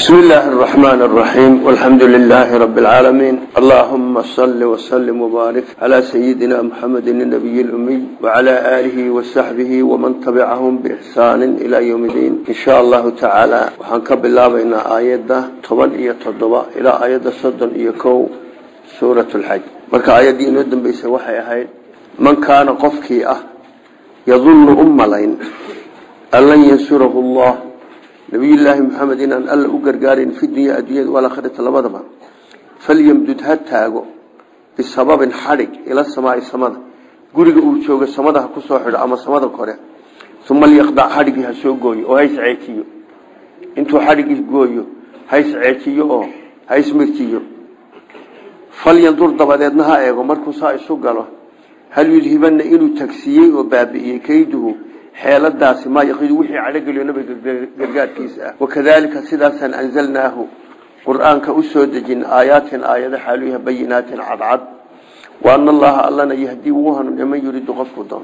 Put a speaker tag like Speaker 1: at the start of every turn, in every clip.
Speaker 1: بسم الله الرحمن الرحيم والحمد لله رب العالمين اللهم صل وسلم وبارك على سيدنا محمد النبي الأمي وعلى آله وصحبه ومن تبعهم بإحسان إلى يوم الدين إن شاء الله تعالى وحنكب الله بين آيات طبعا إيا تضبع إلى آيات صدن إيكو سورة الحج مركا آيات دي نودن بيسا وحي أهيد من كان قفكي أه يظن أم لين أن لن ينصره الله nabiyullaahi maxamed inaan alla u gargaarin fi dunya adduunyada walakhirata labadaba falyamdud ha taago bisababin xadhig ila samaai samada guriga uu jooga samada ha kusoo xidho ama samada kore uma lyaqdac xadhigii ha soo gooyo oo hays ceejiyo intuu xadhigii gooyo hays ceejiyo oo hays mirjiyo falyandur dabadeedna ha eego markuu saa isu galo hal yudhibana inuu tagsiiyey oo baabi'iyey kayduhu xeeladaasi maa yaqidu wixii cadhogeliyo nabiga gargaarkiisa ah wakadalika sidaasaan anzalnaahu qur-aanka u soo dejin aayaatin aayada xaaluyaha bayinaatin cadcad wa ana allaha allana yahdii wuu hanuuniya man yuriidu qofku doon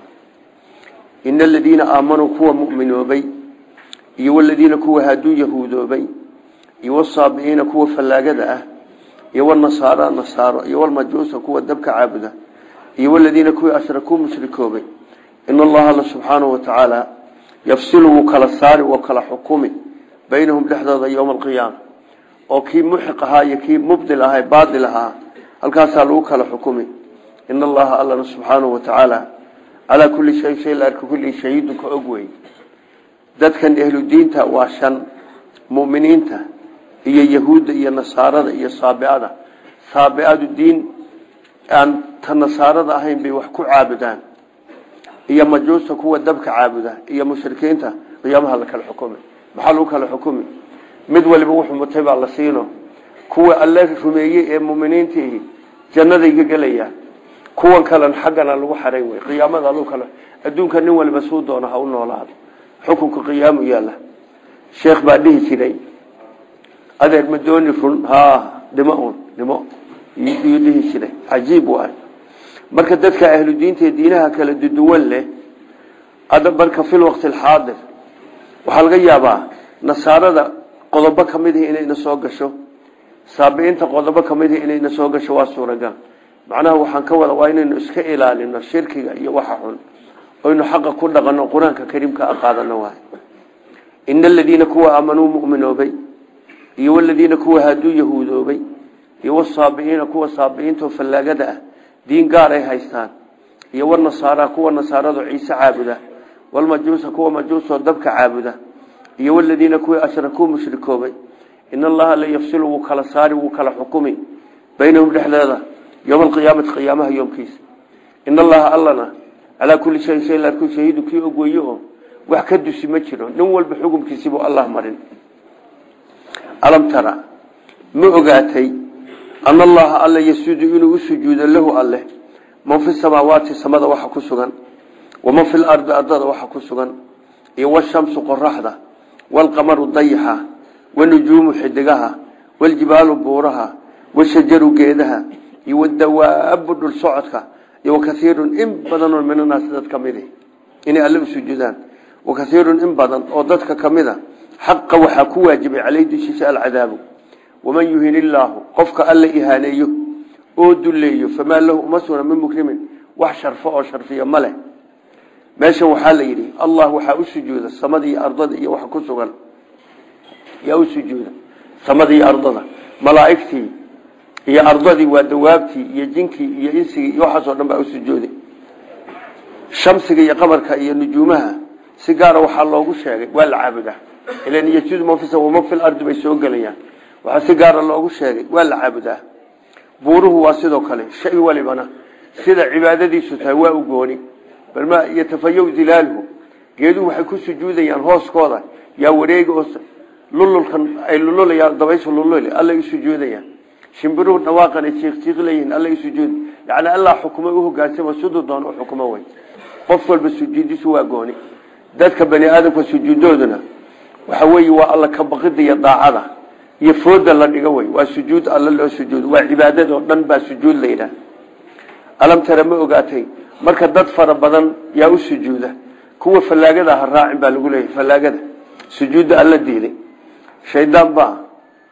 Speaker 1: ina aladiina aamanuu kuwa mu'minoobay iyo waladiina kuwa haaduu yahuudoobay iyo wasaabi'iina kuwa fallaagada ah iyo wanasaara nasaaro iyo walmajuusa kuwa dabka caabuda iyo waladiina kuwii ashrakuu mushrikoobay in allaha alla subxaanahu watacaala yafsilu wuu kala saari woo kala xukumi baynahum dhexdooda yowma alqiyaama oo kii muxiq ahaa iyo kii mubdil ahaa baatil ahaa halkaasaa lagu kala xukumi in allaha allana subxaanahu watacaala calaa kulli shayin shay la arka kulli shahiidun ka og wey dadkan ehlu diinta waa shan mu'miniinta iyo yahuudda iyo nasaarada iyo saabiada saabiadu diin aan ta nasaarada ahayn bay wax ku caabudaan iyo majuusta kuwa dabka caabuda iyo mushrikiinta qiyaamaha la kala xukumi maxaa lagu kala xukumi mid waliba wuxuu mutay baa la siino kuwa alle rumeeyey ee muminiintiihi jannaday ka gelayaan kuwan kalena xaggana lagu xarayn wey qiyaamada lagu kala adduunka nin waliba suu doona ha u noolaado xukunka qiyaamu yaalla sheekh baa dhihi jiray adeer ma dooni run ha dhimo un dhimo iyuu dhihi jiray cajiib waay marka dadka ahlu diinta diinaha kala duduwan leh ada marka fil waqti alxaadir waxaa laga yaabaa nasaarada qodobo ka mid ah inayna soo gasho saabiinta qodobo ka mid ah inayna soo gasho waa suuragal macnaha waxaan ka wada waa inaynu iska ilaalino shirkiga iyo waxa xun oynu xaqa ku dhaqano qur-aanka kariimka a qaadano waay ina aladiina kuwa aamanuu mu'minoobay iyo waladiina kuwa haaduu yahuudoobay iyo wasaabi'iina kuwa saabi'iinta oo fallaagada ah diin gaar ay haystaan iyo wanasaara kuwa nasaarado ciise caabuda walmajuusa kuwa majuusoo dabka caabuda iyo waladiina kuwii ashrakuu mushrikoobay in allaha la yafsilu wuu kala saari wuu kala xukumi baynahum dhexdeeda yowma alqiyaamati qiyaamaha yoomkiisa in allaha allana calaa kulli shayin shay laarku shahiidu kii og weeye oo wax ka dusi ma jiro nin walba xukumkiisibuu allah marin alam tara ma ogaatay an allaha alla yasuudu inuu u sujuudo lahu alleh man fi samaawaati samada waxa ku sugan waman fi lardi ardada waxa ku sugan iyo washamsu qoraxda walqamaru dayaxa wanujuumu xidigaha waljibaalu buuraha washajaru geedaha iyo wadawaabu dhul socodka iyo wakaiirun in badanoo minanaasi dad ka midi inay alle u sujuudaan wakaiirun in badan oo dadka ka mida xaqa waxaa ku waajibay caleyh dushiisa alcadaabu waman yuhin illaahu qofka alla ihaaneeyo oo duleeyo famaa lahu uma sugna min mukrimin wax sharfo oo sharfiya ma leh meeshan waxaa la yidhi allah waxaa u sujuuda samada iyo ardada iyo waxa ku sugan yaa u sujuuda samada iyo ardada malaa'igtii iyo ardadii waa dawaabtii iyo jinkii iyo insigii iyo waxaasoo dhan baa u sujuuday shamsiga iyo qamarka iyo nujuumaha si gaara waxaa loogu sheegay waa la caabudaa ilan yajuudu man fi waman fi lardi bay soo gelayaan waxaa si gaara loogu sheegay waa la caabudaa buuruhu waa sidoo kale shay walibana sida cibaadadiisu tahay waa u gooni balma yatafayow dilaaluhu geeduhu waxay ku sujuudayaan hooskooda yaa wareega oo lululkan ay lululayaan dabaysha lulul allay u sujuudayaan shimbiruhu dhawaaqan ay jiiqjiiq leeyihiin allay u sujuud yacni allah xukumo u hogaansama siduu doon u xukumo way qof walba sujuudisu waa gooni dadka bani aadamka sujuudooduna waxa weeye waa alla ka baqida iyo daacada iyo fooda la dhigo wey waa sujuud alla loo sujuud waa cibaadadoo dhan baa sujuud la yidhaah alam tara ma ogaatay marka dad fara badan yaa u sujuuda kuwa fallaagada ha raacin baa lagu leeyahy fallaagada sujuudda alla diiday shaydaan baa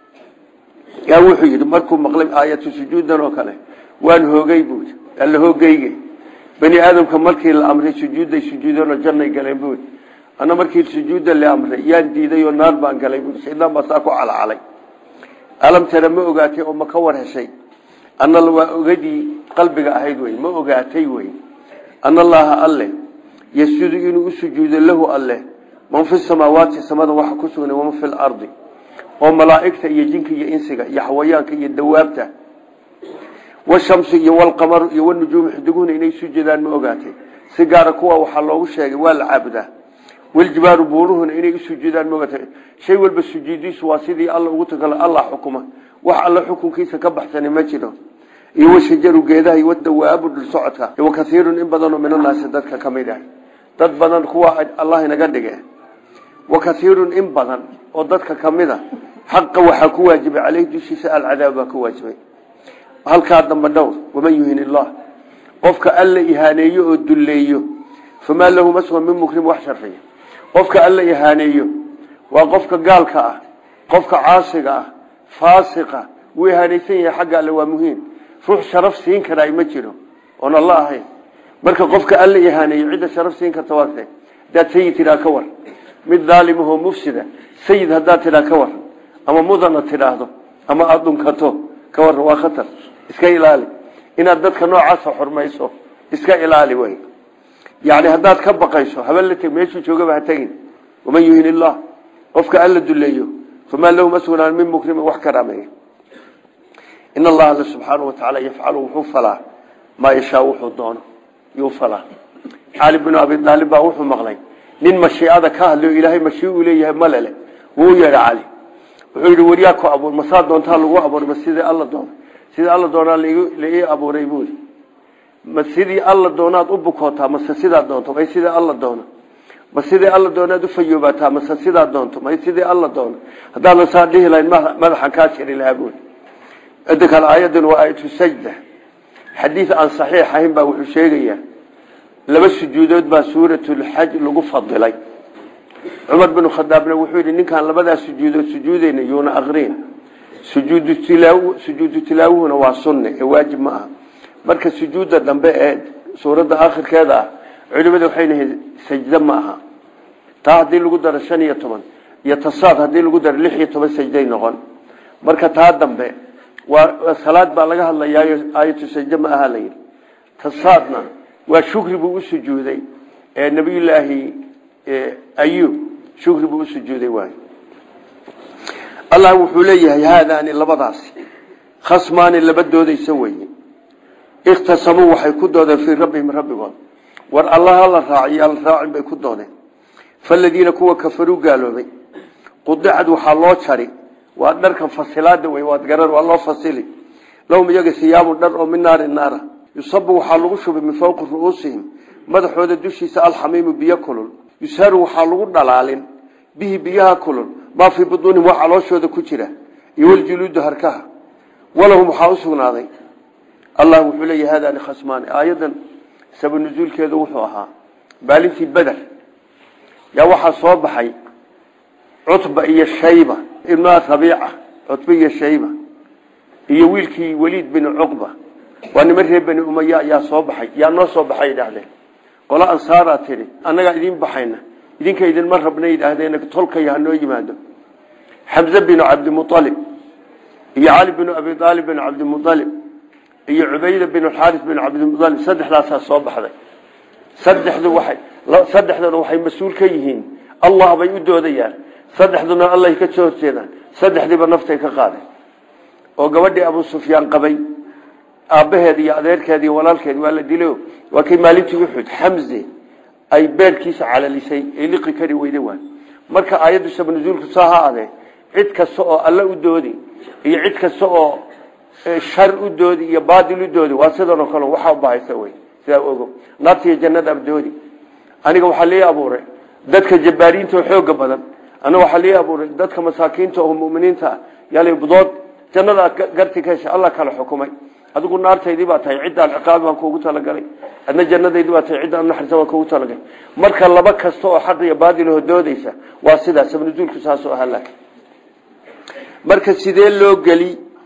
Speaker 1: yaa wuxuu yidhi markuu maqlay aayatu sujuudan oo kale waan hoogay buui alla hoogeyge bani aadamka markii la amray sujuudday sujuudeenoo jannay galeen buui ana markii sujuudda la amray yaan diiday oo naar baan galay buui shaydaan baa saa ku calacalay alam tara ma ogaatay oo ma ka war heshay ana waa ogadii qalbiga ahayd wey ma ogaatay wey ana allaha alle yasjudu inuu u sujuudo lahu alle man fi samaawaati samada waxa ku sugnay waman fi lardi oo malaa'igta iyo jinka iyo insiga iyo xawayaanka iyo dawaabta washamsi iyo walqamaru iyo wanujuumu xidiguhuna inay sujudaan ma ogaatay si gaara kuwa waxaa loogu sheegay waa la caabudaa waljibaaru buuruhuna inay usujudaan ma ogaatay shay walba sujuudiisu waa sidii alla ugu tagala allah xukuma wax alla xukunkiisa ka baxsani ma jiro iyo washajaru geedaha iyo wadawaabu dhul socodka wa kaiirun in badanoo min annaasi dadka ka mid ah dad badan kuwa allah inaga dhige wa kaiirun in badan oo dadka ka mid a xaqa waxaa ku waajibay caleyh dushiisa alcadaab baa ku waajibay halkaa damba dhowr waman yuhin illah qofka alla ihaaneeyo oo dulleeyo famaa lahu maswan min mukrim wax sharfiya qofka alla ihaaneeyo waa qofka gaalka ah qofka caasiga ah faasiqa wuu ihaanaysan yahay xagga alle waa muhiim ruux sharaf siin karaa ma jiro oon alla ahayn marka qofka alla ihaaneeyo cidda sharaf siin karta waa kee hadaad sayid tidhaa ka war mid daalimahoo mufsida sayid haddaad tidhaa ka war ama mudana tidhaahdo ama aada dhunkato ka war waa khatar iska ilaali inaad dadka noocaasa xurmayso iska ilaali wey yani haddaad ka baqayso haben la teg meeshuu joogaba ha tegin waman yuhin illah qofka alla duleeyo famaa lahu maswanaan min mukrimin wax karaameeya in allaha alla subxaanau watacaala yafcalu wuxuu falaa maa yashaa wuxuu doono yuu falaa cali binu abi aalib baa wuxuu maqlay nin mashiicada ka hadlayo ilaahay mashii uu leeyahay malele wuu yeedha cali wuxuu yidhi waryaa ku abuur masaa doontaa lagu abuuray ma sidii alla doona sidii alla doonaa la ii abuuray buuri ma sidii alla doonaad u bukootaa mase sidaa doonto may sidii alla doono ma sidii alla doonaad u fayoobaataa mase sidaa doonto may sidii alla doono haddaadan saa dhihi lahayn madaxan kaa jiri lahaa buuri inta kale aayadan waa aayatu sajda xadiid aan saxiix ahayn baa wuxuu sheegayaa laba sujuudood baa suuratulxaj lagu fadilay cumar binu khadaabna wuxuu yidhi ninkaan labadaas sujuudood sujuudeyna yuuna aqriin sujuudu tilaaw sujuudu tilaawuhuna waa sunne ee waajib ma aha marka sujuudda dambe ee suuradda aakhirkeeda ah culimada waxay leeyihiin sajdo ma aha taa haddii lagu daro shan iyo toban iyo tasaad haddii lagu daro lix iyo toban sajday noqon marka taa dambe waa salaad baa laga hadlayaayo aayatu sajdo ma aha layidhi tasaadna waa shukri buu u sujuuday ee nabiyullaahi ayub shukri buu u sujuuday waay allah wuxuu leeyahay haadaani labadaasi khasmaani laba doodaysa weye ikhtasamuu waxay ku doodeen fii rabbihim rabbigood war allaha la raaciyo alla raacin bay ku doodeen faladiina kuwa kafaruu gaaloobay qudicad waxaa loo jari waa dharkan fasilaada wey waad garan waa loo fasili lahum iyaga siyaabun dhar oo min naari naara yusabu waxaa lagu shubay min fawqi ru'uusihim madaxooda dushiisa alxamiimu biyo kulul yusharu waxaa lagu dhalaalin bihi biyaha kulul maa fii buduunihim waa calooshooda ku jira iyo waljuluudu harkaha walahum waxaa u sugnaaday allah wuxuu leeyahy haadaani khasmaani aayadan saba nusuulkeedu wuxuu ahaa maalintii beder yaa waxaa soo baxay cutba iyo shayba ibnaa rabiica cutba iyo shayba iyo wiilkii weliid bin cuqba waa niman reer bani umaya yaa soo baxay yaa noo soo baxay yidhaahdeen qolo ansaaraa tidhi annagaa idiin baxayna idinka idinma rabna yidhaahdeen tolkaya hanoo yimaado xamze binu cabdimualib iyo cali binu abi aalib bin cabdimualib iyo cubayda bin xaaris bin cabdimualib saddexdaasaa soo baxday saddexdu waxay saddexduna waxay mas-uul ka yihiin allah bay u doodayaan saddexduna allahy ka soo horjeedaan saddexdiiba naftay ka qaadeen oo gabadhii abu sufyaan qabay aabbaheed iyo adeerkeed iyo walaalkeed waa la dilo waa kay maalintii uxud xamze ay beerkiisa calalisay ee liqi kari weyda waay marka aayaddu sabnuzuulku saa ha adee cid kasta oo alla u doodi iyo cid kasta oo shar u doodi iyo baadil u doodi waa sidanoo kale waxaa ubahaysa wey sidaa ogo naarta iyo jannada abdoodi aniga waxaa lii abuuray dadka jabbaariinta oo xooga badan aniga waxaa lii abuuray dadka masaakiinta oo muminiinta ah yal budood jannada garti ka hesha alla kala xukumay adigu naartaydii baa tahay ciddaan ciqaab baan kuugu talagalay adna jannadaydii baa tahay ciddaan naxarisan baan kuugu talagalay marka laba kasta oo xaq iyo baadil hodoodaysa waa sidaas sabnuzuulku saasoo ahaa laakiin marka sidee loo geli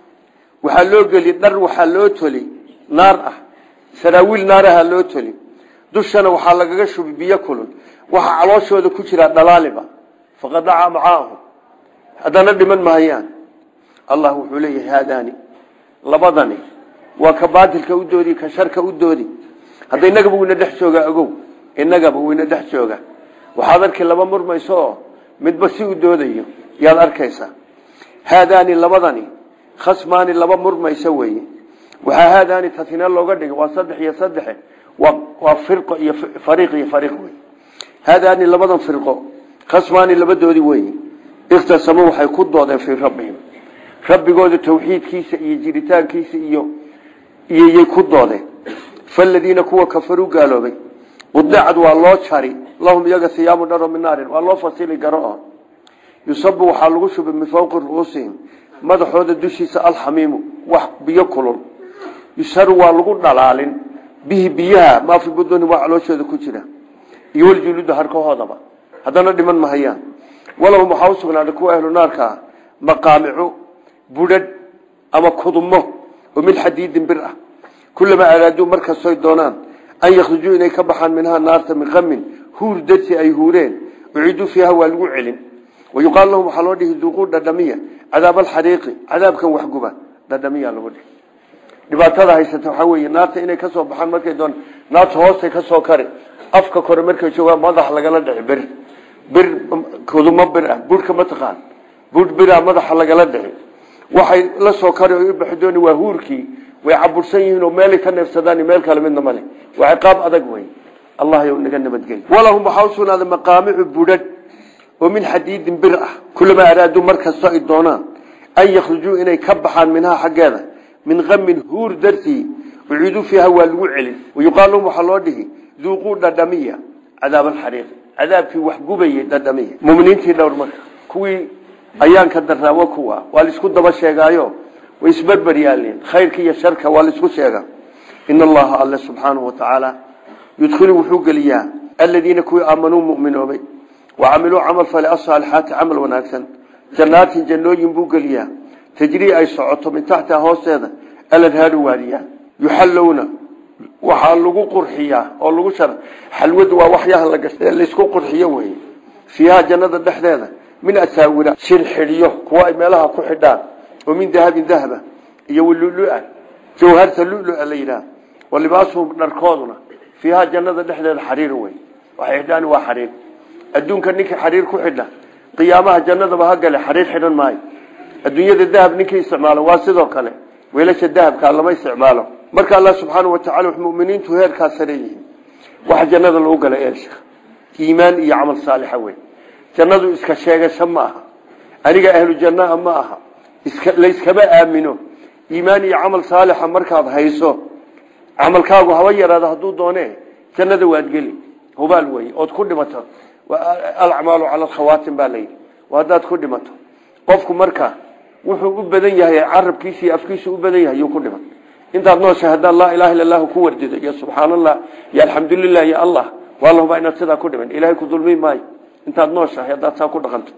Speaker 1: waxaa loo geli dhar waxaa loo toli naar ah saraawiil naaraha loo toli dushana waxaa lagaga shubi biyo kulul waxaa calooshooda ku jira dhalaaliba faqadaca macaahum haddana dhiman mahayaan allah wuxuu leeyahay haadaani labadani waa ka baadilka u doodi ka sharka u doodi hadda inagaba wayna dhex joogaa ogow inagaba wayna dhex jooga waxaad arki laba murmayso oo midba si u doodayo yaad arkaysaa haadaani labadani khasmaani laba murmayso weeye waxaa haadaani tatina looga dhigay waa saddex iyo saddexe waa firqo iyo fariiq iyo fariiq wey haadaani labadan firqo khasmaani labadoodii weeye ikhtasamuu waxay ku doodeen fii rabbihim rabbigooda tawxiidkiisa iyo jiritaankiisa iyo iyoyay ku doodeen faladiina kuwa kafaruu gaaloobay qudicad waa loo jari lahum iyaga hiyaabu dharo min naarin waa loo fasili garo oo yusabu waxaa lagu shubay min fawqi ru'uusihim madaxooda dushiisa alxamiimu wax biyo kulul yusharu waa lagu dhalaalin bihi biyaha maa fi buduni waa calooshooda ku jira iyo waljuluuda harkahoodaba haddana dhiman mahayaan walahum waxaa u sugnaaday kuwa ahlu naarka ah maqaamicu budhadh ama kudumo oo min xadiidin bir ah kulamaa araaduu markastoy doonaan an yakhrujuu inay ka baxaan minhaa naarta min qamin huur darsi ay huureen uciiduu fiiha waa lagu celin wayuqaal lahum waxaa loo dhihi duuquu dhadhamiya cadaab alxariiqi cadaabkan waxguba dhadhamiya lagu dhihi dhibaatada haysata waxaa weeye naarta inay kasoo baxaan markay doon naarta hoostay kasoo kari afka kore markay joogaan madax lagala dhici bir bir kudumo bir ah buurhka mataqaan buurh bira madaxa lagala dhici waxay la soo kari o ubaxi dooni waa huurkii way cabursan yihiin oo meelay ka neefsadaan meel kale midna male waa ciqaab adag wey allah yow naga nabadgeli walahum waxaa usugnaaday maqaamicu budhadh oo min xadiidin bir ah kulamaa araaduu markastoo ay doonaan an yakhrujuu inay ka baxaan minhaa xaggeeda min qamin huur dartii uciiduu fiiha waa lagu celin wayuqaal lahum waxaa loo dhihi duuquu dhadhamiya cadaab alxariiq cadaabkii wax gubayay dhadhamiya muminiintii dhowr marka kuwii ayaanka daraawo kuwa waa laisku daba sheegaayo way isberber yaalin khayrka iyo sharka waa laisku sheega in allaha alle subxaanahu watacaala yudkhilu wuxuu geliyaa aladiina kuwii aamanuu muminoobay wacamiluu camal fale asaalixaati camal wanaagsan jannaatin jannooyin buu geliyaa tajrii ay socoto min taxtiha hoosteeda aladhaaru waadiya yuxallowna waxaa lagu qurxiyaa oo lagu shar xalwadu waa waxyaha la gashay laysku qurxiyo wey fiiha jannada dhexdeeda min asaawira shirxidhiyo kuwa ay meelaha ku xidhaan oo min dahabin dahaba iyo walulua jawharta lulua la yidhaah wa libaasuhum dharkooduna fiiha jannada dhexdeeda xariir wey waxay xidhaan waa xariir adduunka ninkii xariir ku xidha qiyaamaha jannadaba ha gale xariir xidhan maayo adduunyada dahab ninkii isticmaalo waa sidoo kale weelasha dahabka lama isticmaalo marka allah subxaana wataala muminiintu heerkaa sare yihiin waxa jannada lagu gala eelsha iimaan iyo camal saalixa wey jannadu iska sheegasho ma aha aniga ahlu jannaa ma aha layskama aamino iimaan iyo camal saalixa markaad hayso camalkaagu haba yaraado hadduu doone jannada waad geli hubaal wey ood ku dhimato alacmaalu cala alkhawaatim baa layidhi haddaad ku dhimato qofku marka wuxuu u badan yahay carabkiisa iyo afkiisu u badan yahay yuu ku dhiman intaad noosha haddaan laa ilaha illa allahu ku wardido iyo subxaan allah iyo alxamdulilah iyo allah waa lahubaa inaad sidaa ku dhiman ilahay ku dulmi maayo intaad nooshahay haddaad saa ku dhaqanto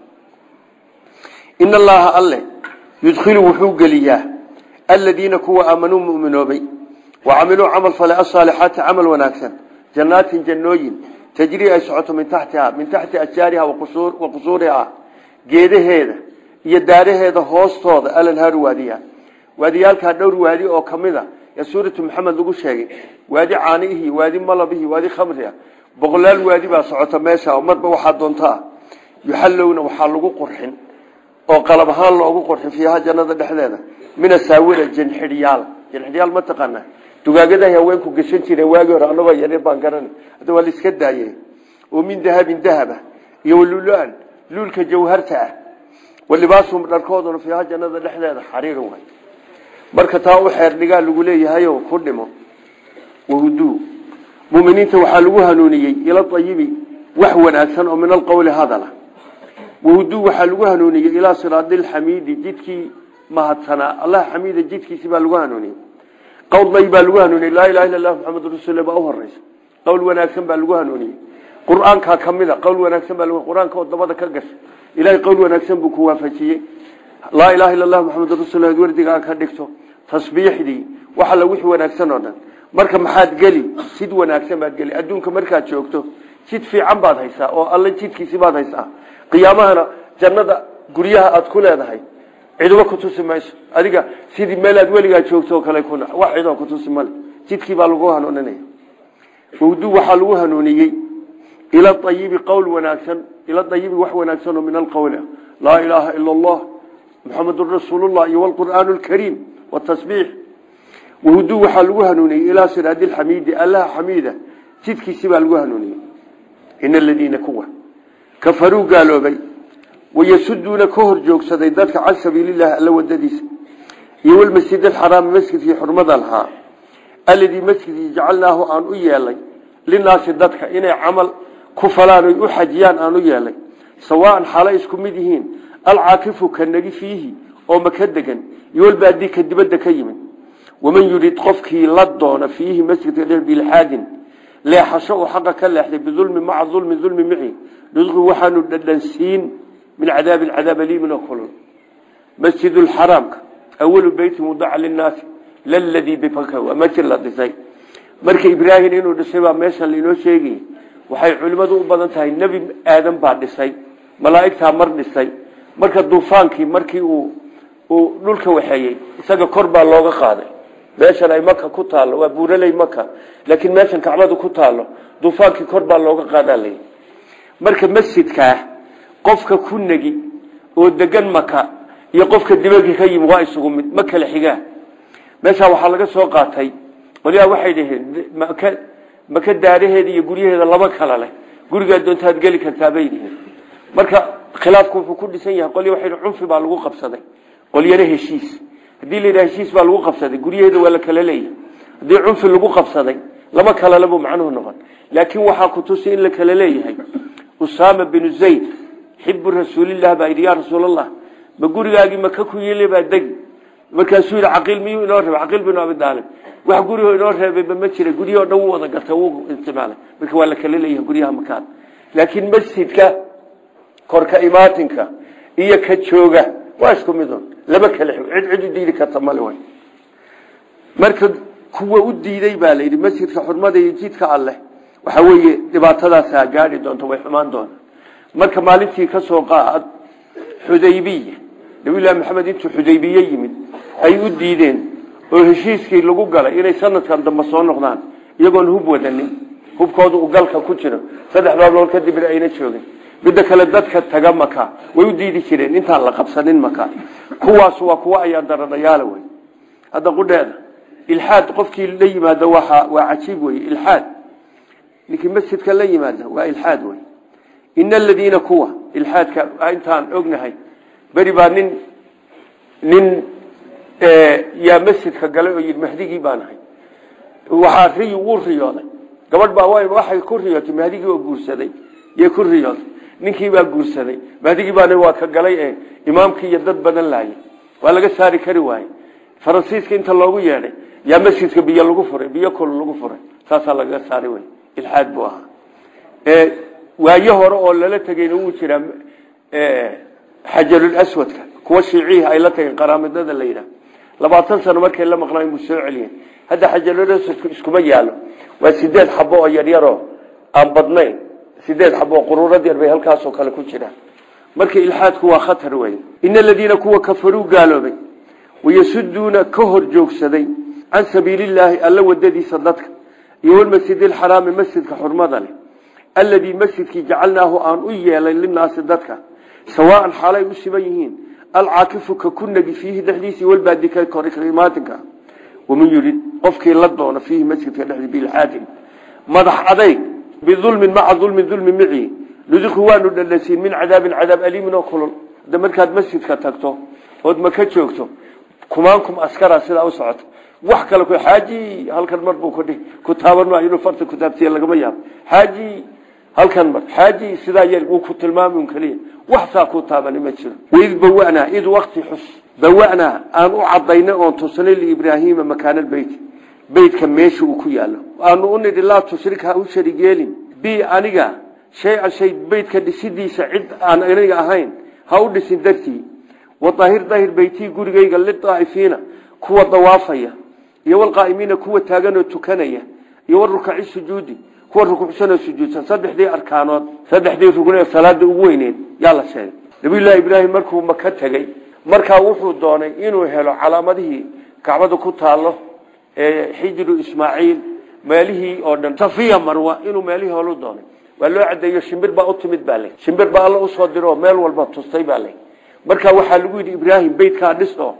Speaker 1: in allaha alle yudkhilu wuxuu geliyaa aladiina kuwa aamanuu muminoobay wacamiluu camal fale asaalixaati camal wanaagsan jannaatin jannooyin tajrii ay socoto min taxtiha min taxti ashjaariha wa qusuuriha geedaheeda iyo daaraheeda hoostooda alanhaaru waadiya waadiyaalkaa dhowr waadi oo kamida ee suuratu maxamed lagu sheegay waadi caaniihi waadi malabihi waadi khamriha boqolaal waadi baa socota meesha oo marba waxaa doontaa yuxallowna waxaa lagu qurxin oo qalab ahaan loogu qurxin fiiha jannada dhexdeeda min asaawira janxidhyaal janxidhyaal ma taqaana dugaagadahay haweenku gashan jireen waagi hore anagoo yaryar baan garan hadda waa laiska daayey oo min dahabin dahaba iyo waluluan luulka jawharta ah walibaasuhum dharkooduna fiiha jannada dhexdeeda xariiran waay marka taa u xeer dhigaa lagu leeyahayo ku dhimo wahuduu muminiinta waxaa lagu hanuuniyey ila ayibi wax wanaagsan oo min alqowli hadala wahuduu waxaa lagu hanuuniyey ilaa siraadilxamiidi jidkii mahadsanaa allah xamiida jidkiisi baa lagu hanuuniyey qowl day baa lagu hanuuniyey laa ilaha illa allah maxamed rasuul baa u horeysa qowl wanaagsan baa lagu hanuuniyey qur-aankaa kamida qowl wanaagsan baa qur-aanka oo dabada ka gasha ilahay qowl wanaagsan buu ku waafajiyey laa ilaha illa allah maxamed rasuul wardigaa ka dhigto tasbiixdii waxa la wixii wanaagsan oo dhan marka maxaad geli sid wanaagsan baad geli adduunka markaad joogto jid fiican baad haysaa oo alla jidkiisi baad haysaa qiyaamahana jannada guryaha aad ku leedahay ciduba ku tusi mayso adiga sidii meelaad weligaa joogto oo kale kuna wax cidoo ku tusi male jidkii baa lagu hanuuninaya wawdu waxaa lagu hanuuniyey ila ayibi qowl wanaagsan ila ayibi wax wanaagsan oo min alqowli ah laa ilaaha ila allah muxamedun rasuulullah iyo wlqur'aan lkariim watasbiix wawdu waxaa lagu hanuuniyey ilaa siraadi lxamiidi allaha xamiida jidkiisi baa lagu hanuuniyey in aladiina kuwa kafaruu gaaloobay wayasuduuna ka hor joogsaday dadka can sabiililahi alla wadadiisa iyo walmasjid alxaraami masjidkii xurmada lahaa aladii masjidkii jacalnaahu aan u yeelay linaasi dadka inay camal ku falaan oy u xajiyaan aan u yeelay sawaan xaalo isku mid yihiin alcaakifu ka nagi fiihi oo maka degan iyo walbaadii ka dibadda ka yimid waman yurid qofkii la doona fiihi masjidka dhe bilxaadin leexasho uu xaqa ka leexday bidulmi maca ulmi ulmi mici nudqi waxaanu dhadhansiin min cadaabi cadaab aliimin oo kulul masjid lxaraamka awalu beyti mudaca linaasi laladii bibaka waa masjid la dhisay marka ibraahim inuu dhisay baa meeshan lainoo sheegay waxay culimmadu u badan tahay nebi aadan baa dhisay malaa'igtaa mar dhisay marka duufaankii markii uu uu dhulka waxeeyey isaga kor baa looga qaaday meeshan ay maka ku taallo waa buuraley maka laakiin meeshan kacbadu ku taallo duufaankii kor baa looga qaadaa lay marka masjidkaa qofka ku negi oo degan maka iyo qofka dibadii ka yimi waa isugu mid ma kala xigaa meeshaa waxaa laga soo qaatay qolyaha waxay dhaheen maka maka daaraheeda iyo guryaheeda laba kala leh gurigaa doontaad geli kartaa bay dhiheen marka khilaafku wuxuu ku dhisan yahay qolya waxay cunfi baa lagu qabsaday qolyana heshiis haddii la yidhaha heshiis baa lagu qabsaday guryaheeda waa la kala leeyahay haddii cunfi lagu qabsaday lama kalale buu macnuhu noqon laakiin waxaa ku tusi in la kala leeyahay usaama binu zayd xibu rasuulilah baa yidhi yaa rasuulallah ma gurigaagii maka ku yili baa degi markaasuu yidhi caqiil miyuu inoo reebay caqiil binu abi daalib wax gurigoo inoo reebayba ma jira guryahoo dhan wuu wada garta wuu isticmaalay marka waa la kala leeyahay guryaha makaan laakiin masjidka korka imaatinka iyo ka jooga waa isku midun lama kala xig cid cid u diidi karta male way marka kuwa u diiday baa la yidhi masjidka xurmada iyo jidka alleh waxa weeye dhibaatadaasaa gaadhi doonta way xumaan doona marka maalintii ka soo qaad xudaybiya nabiyullaahi maxamed intuu xudaybiye yimid ay u diideen oo heshiiskii lagu galay inay sanadkan dambe soo noqdaan iyagoon hub wadanin hubkooda uu galka ku jiro saddex baablood kadibna ayna joogin midda kale dadka taga maka way u diidi jireen intaan la qabsanin maka kuwaas waa kuwa ayaa daradhayaala wey hadda qudheeda ilxaad qofkii la yimaado waa waa cajiib wey ilxaad ninkii masjidka la yimaada waa ilxaad wey in aladiina kuwa ilxaadka intaan ognahay beri baa nin nin yaa masjidka galay oo yidhi mahdigii baan ahay waxaa riy wuu riyooday gabadh baa waxay ku riyootay mahdigii oo guursaday yay ku riyooday ninkii baa guursaday mahdigii baana waa ka galay ee imaamkii iyo dad badan laayay waa laga saari kari waaye faransiiska inta loogu yeedhay yaa masjidka biyo lagu furay biyo kol lagu furay saasaa lagaga saari wey ilxaad buu ahaa waayo hore oo lala tegeyna wuu jiraa xajarul aswadka kuwa shiicihi ay la tageen qaraamidada la yidhaah labaatan sano markay la maqnaan buu soo celiyeen hadda xajarul aswadku iskuma yaalo waa sideed xabo oo yaryaroo aan badnayn sideed xabo oo quruurad yar bay halkaasoo kale ku jiraan marka ilxaadku waa khatar wey in aladiina kuwa kafaruu gaaloobay wayasuduuna ka hor joogsaday can sabiilillaahi alla wadadiisa dadka iyo walmasjid alxaraami masjidka xurmada leh alladii masjidkii jacalnaahu aan u yeelay linaasi dadka sawaan xaalay u siban yihiin alcaakifu ka ku nagi fiihi dhexdiisii walbaadika kormaatinka waman yurid qofkii la doono fiihi masjidka dhexdii bilxaadin madax adayg biulmin maca ulmin ulmi mici nudiqu waanu dhadhansiin min cadaabin cadaab aliimin oo kulul hadda markaad masjidka tagto ood maka joogto kumaankum askara sidaa u socoto wax kale ku xaaji halkan mar buu kudhi ku taaban maayo inuu farta ku taabtiya lagama yaabo xaaji halkan mar xaaji sidaa yeel wuu ku tilmaami un keliya wax saa ku taabani ma jiro waid bawanaa id wakti xus bawanaa aan u cadaynay oon tusnay liibraahiima makaana beyt beytka meesha uu ku yaalo aanu u nidhi laa tushrik ha u sharig yeelin bi aniga shay-an shay beytka dhisidiisa cid aan aniga ahayn ha u dhisin dartii wadahir dahir beytii gurigayga lidaa'ifiina kuwa dawaafaya iyo walqaa'imiina kuwa taagan oo tukanaya iyo warukaci sujuudi kuwa rukucsan oo sujuudsan saddexdii arkaanood saddexdii rugn ee salaada ugu weyneed yaa la sheegay nabiyullaahi ibraahim markuu maka tegey markaa wuxuu doonay inuu helo calaamadihii kacbada ku taalo ee xijru ismaaciil meelihii oo dhan safiya marwa inuu meelihii holu doonay waa loo cadeeyo shimbir baa u timid baa le shimbir baa alla usoo diro meel walba tustay baa le marka waxaa lagu yidhi ibraahim beytkaa dhis oo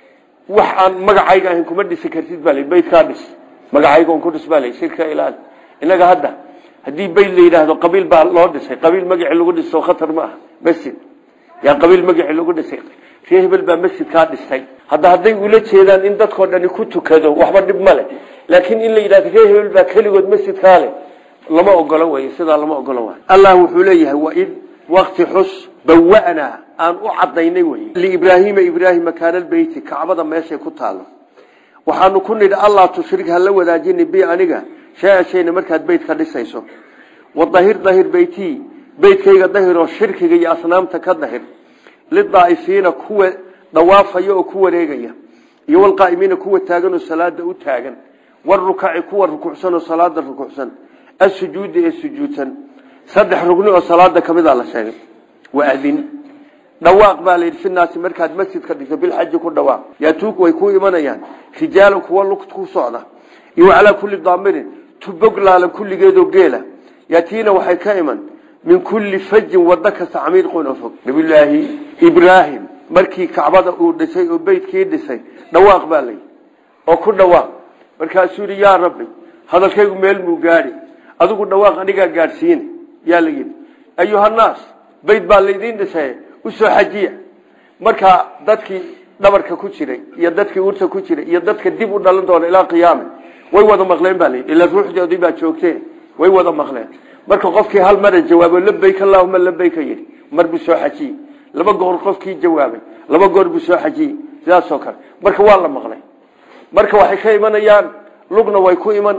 Speaker 1: wax aan magacayga ahayn kuma dhisi kartid baa le beytkaa dhis magacayga on ku dhis baa le shirka ilaali inaga hadda haddii beyt la yidhaahdo qabiil baa loo dhisay qabiil magacii lagu dhiso khatar ma aha masjid yaa qabiil magacii lagu dhisay ree hebel baa masjidkaa dhistay hadda hadday ula jeedaan in dadkoo dhani ku tukado waxba dhib ma leh laakiin in la yidhahdo ree hebel baa keligood masjidkaa leh lama ogolo wey sidaa lama ogolo waay allah wuxuu leeyahay waid wakti xus bawanaa aan u cadaynay wey liibraahiima ibraahim makaanalbeyti kacbada meeshay ku taalo waxaanu ku nidhi allah tushrik hala wadaajini bi aniga shay shayna markaad beyt ka dhisayso wadahir dahir beytii beytkayga dahiroo shirkiga iyo asnaamta ka dahir lidaa'ifiina kuwa dhawaafaya oo ku wareegaya iyo walqaa'imiina kuwa taagan oo salaada u taagan warukaci kuwa rukucsan oo salaada rukucsan asujuudi ee sujuudsan saddex rugni oo salaada kamid a la sheegay waadin dhawaaq baa layidhi finaasi markaad masjidka dhigto bilxaji ku dhawaaq yaatuuk way ku imanayaan rijaalan kuwa lug ku socda iyo calaa kulli daamirin tubog laalan kulligeedoo geela yaatiina waxay ka iman min kulli fajin wado kasta camiiqun oo fog nabiyulaahi ibraahim markii kacbada uu dhisay oo beytkii dhisay dhawaaq baa layidhi oo ku dhawaaq markaasuu yidhi yaa rabbi hadalkaygu meel muu gaadhi adigu dhawaaq anigaa gaadhsiine yaa la yidhi ayuhannaas beyt baa laydiin dhisay usoo xajiya markaa dadkii dhabarka ku jiray iyo dadkii urta ku jiray iyo dadka dib u dhalan doona ilaa qiyaame way wada maqleen baa layidhi ilaa ruuxdoodii baa joogteen way wada maqleen marka qofkii hal mara jawaabo labayk allahuma labayka yidhi mar buu soo xajiyey laba goor qofkii jawaabay laba goor buu soo xajiyey sidaasoo kale marka waa la maqlay marka waxay ka imanayaan lugna way ku iman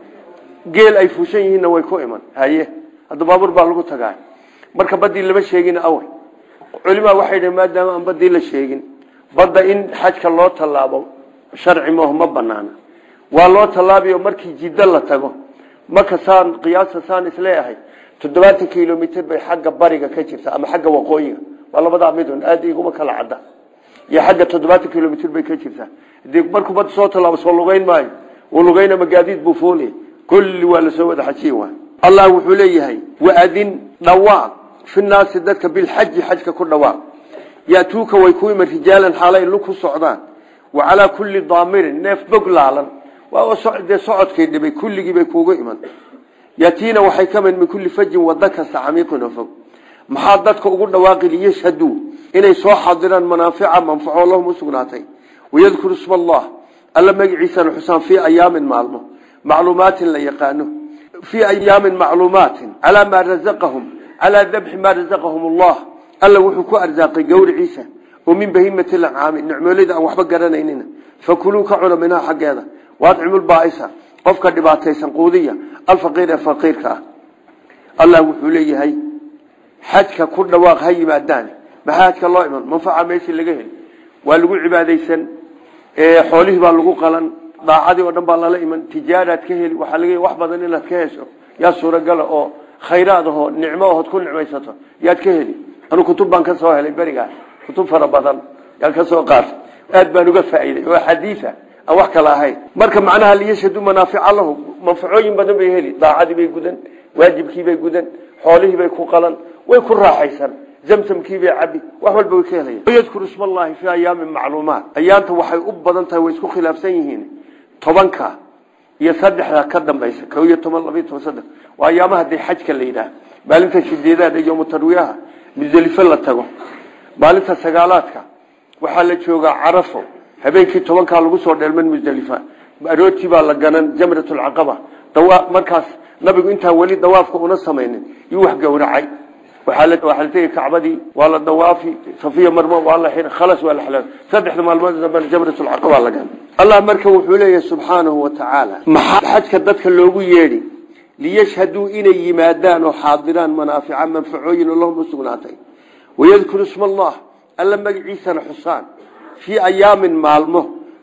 Speaker 1: geel ay fuushan yihiinna way ku iman haye hadda baabuur baa lagu tagaa marka badii lama sheegin awe culimaa waxay dhaheen maadaama aan badii la sheegin badda in xajka loo tallaabo sharci maaho ma banaana waa loo tallaabiyo markii jiddo la tago marka saan qiyaasta saan isleeyahay toddobaatan kilomitr bay xagga bariga ka jirta ama xagga waqooyiga waa labadaa midun aada iguma kala cadda iyo xagga toddobaatan kilomitr bay ka jirtaa hadii markuu badda soo tallaabo soo lugeyn maayo uu lugeyna magaadiid buu foolaya kulli waa lasoo wada xajiye waay allah wuxuu leeyahay waadin dhawaaq fi naasi dadka bilxaji xajka ku dhawaaq yaatuuka way ku iman rijaalan xaalay lu ku socdaan wa calaa kulli daamirin neef bog laalan dee socodkay dhibay kulligiibay kuugu iman yaatiina waxay ka mid min kulli fajin wada kasta camiiqin oo fog maxaa dadka ugu dhawaaqi liyashhaduu inay soo xadiraan manaafica manfaco lahum u sugnaatay wayadkuru isma allah alla magaciisana xusaan fii ayaamin maalmo macluumaatin la yaqaano fii ayaamin macluumaatin calaa maa razaqahum calaa dabxi maa razaqahum allah alla wuxuu ku arsaaqay gawriciisa oo min bahimati lancaami nicmoolada aan waxba garanaynina fakuluu ka cuna minhaa xaggeeda waadcimulbaaisa qofka dhibaataysan quudiya alfaqiir ee faqiirka ah allah wuxuu leeyahay xajka ku dhawaaq ha yimaadaan maxaa xajka loo iman manfaca meeshii laga heli waa lagu cibaadaysan xoolihii baa lagu qalan daacadii oo dhan baa lala iman tijaaraad ka heli waxaa laga wax badan inaad ka hesho yaa suuragala oo khayraad ahoo nicmo ahood ku nicmaysato yaad ka heli anu kutub baan ka soo helay berigaa kutub fara badan yaan ka soo qaatay aad baan uga faa'iiday oo xadiisa aan wax kala ahayn marka macnaha liyashhadu manaafica lahu manfacooyin badan bay heli daacadii bay gudan waajibkiibay gudan xoolihiibay ku qalan way ku raaxaysan zamsamkiibay cabi wax walba way ka helayan yadkuru isma allahi fii ayaamin macluumaat ayaanta waxay u badan tahay way isku khilaafsan yihiin tobanka iyo saddexda ka dambaysa ko iyo toban labiyo toban saddex waa ayaamaha dee xajka la yidhaah maalinta sideedaad iyo mutarwiyaha musdelifo la tago maalinta sagaalaadka waxaa la joogaa carafo habeenkii tobankaa lagu soo dheelman musdelifa arootii baa la ganan jamratulcaqaba markaas nabigu intaan weli dawaafka una samaynin yuu wax gowracay waxaa la tegi kacbadii waa la dawaafi safiya marmo waa la xir khalas waa la xalaal saddexda maalmood dambena jamratulcaqaba la ganan allah marka wuxuu leeyahay subxaanahu wa tacaala maxaa xajka dadka loogu yeedhi liyashhaduu inay yimaadaan oo xaadiraan manaafica manfacooyin oo lahum u sugnaatay wayadkuru isma allah alla magaciisana xusaan fii ayaamin maalmo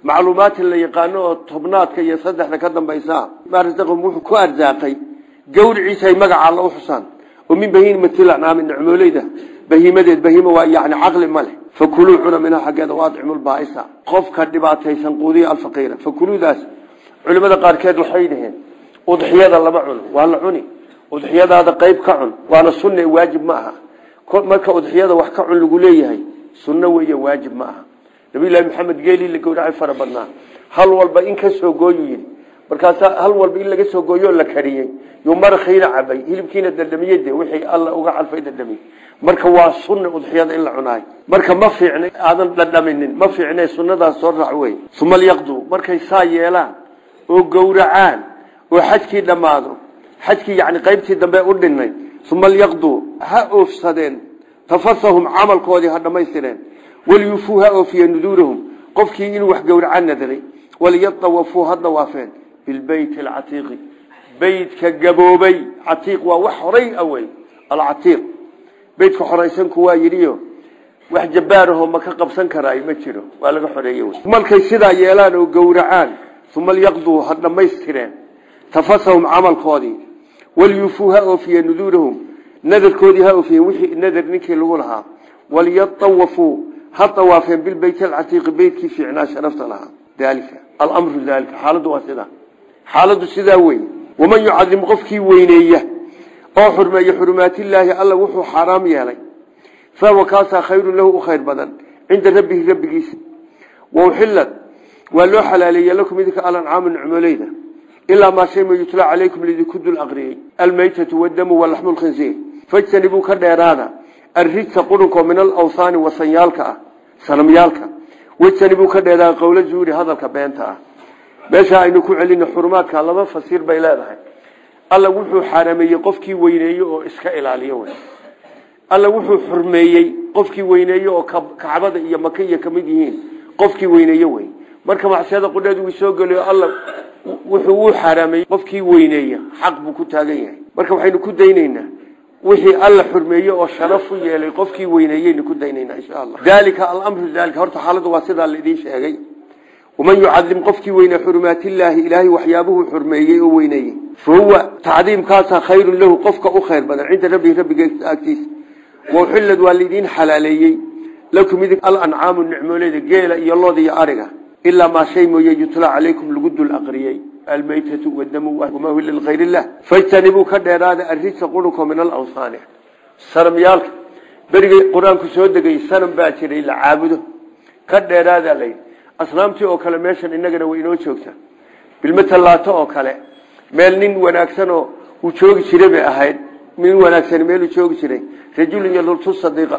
Speaker 1: macluumaatin la yaqaano oo tobnaadka iyo saddexda ka dambaysa maa rasaqahum wuxuu ku arsaaqay gawriciisa ay magaca alla u xusaan oo min bahiimatil ancaami nicmooleyda bahiimadeed bahiima waa yani caqli ma leh fakuluu cuna minhaa xaggeeda waadcimu lbaaisa qofka dhibaataysan quudiya alfaqiira fakuluudaas culimada qaarkeed waxay dhaheen udxiyada lama cuno waa la cuni udxiyadaada qayb ka cun waana sunne waajib ma aha marka udxiyada wax ka cun lagu leeyahay sunno weeye waajib ma aha nabiyullaahi maxamed geelii la gowracay fara badnaa hal walba in ka soo gooyu yidhi markaasaa hal walba in laga soo gooyoo la kariyey yuu marakiina cabay hilibkiina dadhamiyey de wixii alla uga calfay dadhamiyey marka waa sunna udxiyada in la cunaayo marka ma fiicna aadan dhadhaminin ma fiicne sunnadaas soo raac wey uma lyaqduu markay saa yeelaan oo gowracaan oo xajkii dhammaado xajkii yani qaybtii dambe u dhinay uma lyaqduu ha oofsadeen tafasahum camalkoodii ha dhammaystireen walyufuu ha oofiye nuduurahum qofkii inuu wax gowraca nadaray waliyadawafuu ha dawaafeen bilbeyt alcatiiqi beytka gaboobay catiiq waa wax horay awey alcatiiq beytka xoraysanku waa yidhiyo wax jabbaarahoo ma ka qabsan karaayo ma jiro waa laga xoreeye wey markay sidaa yeelaan oo gowracaan uma lyaqduu ha dhammaystireen tafasahum camalkoodii walyufuu ha oofiye nuduurahum nadarkoodii ha oofiye wixii nadar ninkii lagu lahaa waliyadawafuu ha dawaafeen bilbeyt alcatiiqi beytkii fiicnaa sharafta lahaa dalika alamru dalika xaaladdu waa sidaa xaaladdu sidaa wey waman yucadim qofkii weyneeya oo xurmeeya xurumaatillaahi alla wuxuu xaaraam yeelay fahuwa kaasaa khayrun lahu u khayr badan cinda rabbihi rabbigiisa wauxilad waa loo xalaaleeye lakum idinka alancaamu nicmoleyda ilaa maa shay ma yutlaa calaykum lidinku dul aqriyey almaytatu wadamu walaxmu lkhinsiir fajtanibuu ka dheeraada arrijsa qurunko min alawhaani wasanyaalka ah sanamyaalka wajtanibuu ka dheeraada qowla zuuri hadalka beenta ah meesha aynu ku celina xurumaadka laba fasiir bay leedahay alla wuxuu xaarameeyey qofkii weyneeye oo iska ilaaliyo wey alla wuxuu xurmeeyey qofkii weyneeye oo kacbada iyo maka iyo kamid yihiin qofkii weyneeye wey marka macsiyada qudheedu uu soo geliyo alla wuxuu u xaarameeyey qofkii weyneeya xaq buu ku taagan yahay marka waxaynu ku daynaynaa wixii alla xurmeeye oo sharaf u yeelay qofkii weyneeyeynu ku daynaynaa insha allah dalika alamru dalika horta xaaladdu waa sidaa laidin sheegay waman yucadim qofkii weyne xurumaatillaahi ilaahay waxyaabuhuu xurmeeyey oo weyneeyey fa huwa tacdiimkaasaa khayrun lahu qofka u khayr badan cinda rabbihi rabbiga agtiisa wauxillad waa laidiin xalaaleeyey lakum idin alancaamu nicmooleyda geela iyo looda iyo ariga ilaa maa shay mooye yutlaa calaykum lagu dul aqriyey almaytatu wadamu wamaa hilla likayr illah fajtanibuu ka dheeraada arrijsa qurunko min alawsaani sanamyaalka berigay qur-aanku soo degay sanam baa jiray la caabudo ka dheeraada layidhi asnaamtii oo kale meeshan inagana way inoo joogtaa bilmatalaato oo kale meel nin wanaagsan oo uu joogi jiray bay ahayd nin wanaagsan meeluu joogi jiray rajulun yadultu sadiiqa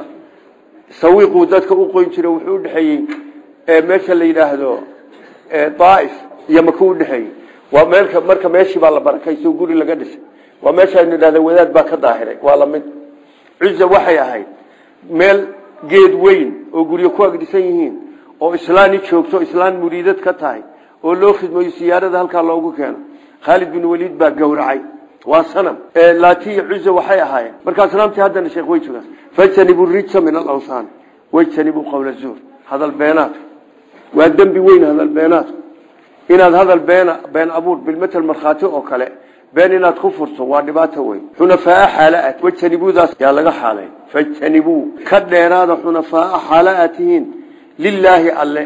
Speaker 1: sawiiquu dadka u qoyn jiray wuxuu udhexeeyey meesha la yidhaahdo daaif iyo maku udhexeeyey waa meelka marka meeshii baa la barakayso guri laga dhisay waa meesha aynu idhahda wadaad baa ka daahiray waa lamid cuza waxay ahayd meel geed weyn oo guryo ku agdhisan yihiin oo islaani joogto islaan muriidad ka tahay oo loo khidmayo siyaarada halkaa loogu keeno khaalid bin waliid baa gowracay waa sanam laatiya cuza waxay ahaayeen marka asnaamtii haddana sheekh way joogaan fajtanibuu rijsa min alawsaan wajtanibuu qowla zuur hadal beenaadka waa dembi weyn hadal beenaadku inaad hadal beena been abuur bilmatal markhaati oo kale been inaad ku furto waa dhibaato weyn xunafaa xaala wajtanibuudaas yaa laga xaalay fajtanibuu ka dheeraada xunafaa xaala aad tihiin lilaahi alle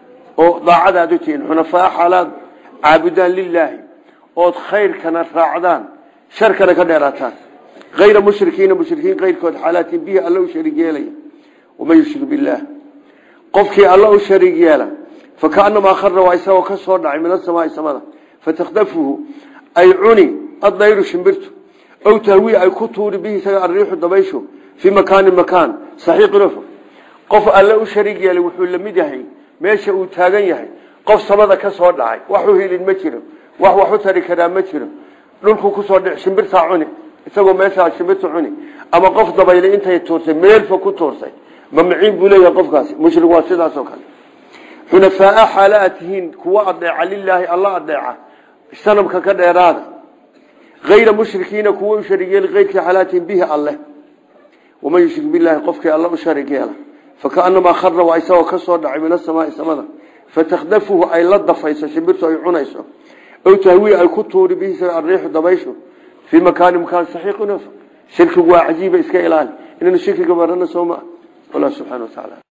Speaker 1: oo daacadaad u tihiin xunafaa xaalaad caabudaan lilaahi ood khayrkana raacdaan sharkana ka dheeraataan hayra mushrikiina mushrikiin kayrkood xaalaatiin bihi alla u shariig yeelaya waman yushrik billaah qofkii alla u shariig yeela fakaanamaa khara waa isagoo ka soo dhacay min asamaai samada fatakdafuhu ay cuni addayru shimbirtu ow tahwii ay ku tuuri bihi isaga ariixu dabayshu fii makaanin makaan saxiiqin ofog qof alle u shariig yeelay wuxuu la mid yahay meesha uu taagan yahay qof samada ka soo dhacay waxu helin ma jiro wax wax u tari karaa ma jiro dhulku kusoo dhic shimbirtaa cuni isagoo meeshaa shimbirta cuni ama qof dabaylay intay tuurtay meelfa ku tuurtay mamciin buu leeyahay qofkaasi mushrig waa sidaasoo kale xunafaa xaala aad tihiin kuwa adeeca lilaahi alla adeeca sanamka ka dheeraada hayra mushrikiina kuwa u sharig yeeli keyrkii xalaatiin bihi alleh waman yushrik bilaahi qofkii alla u sharig yeela fakaanamaa khara waa isagoo ka soo dhacay min asamaai samada fatakdafuhu ay la dafayso shimbirtu ay cunayso ow tahwii ay ku tuuri bihi ariixu dabayshu fii makaani makaan saxiiqin shirkigu waa cajiiba iska ilaali inaynu shirkiga barana soo maa allah subxana wa tacaala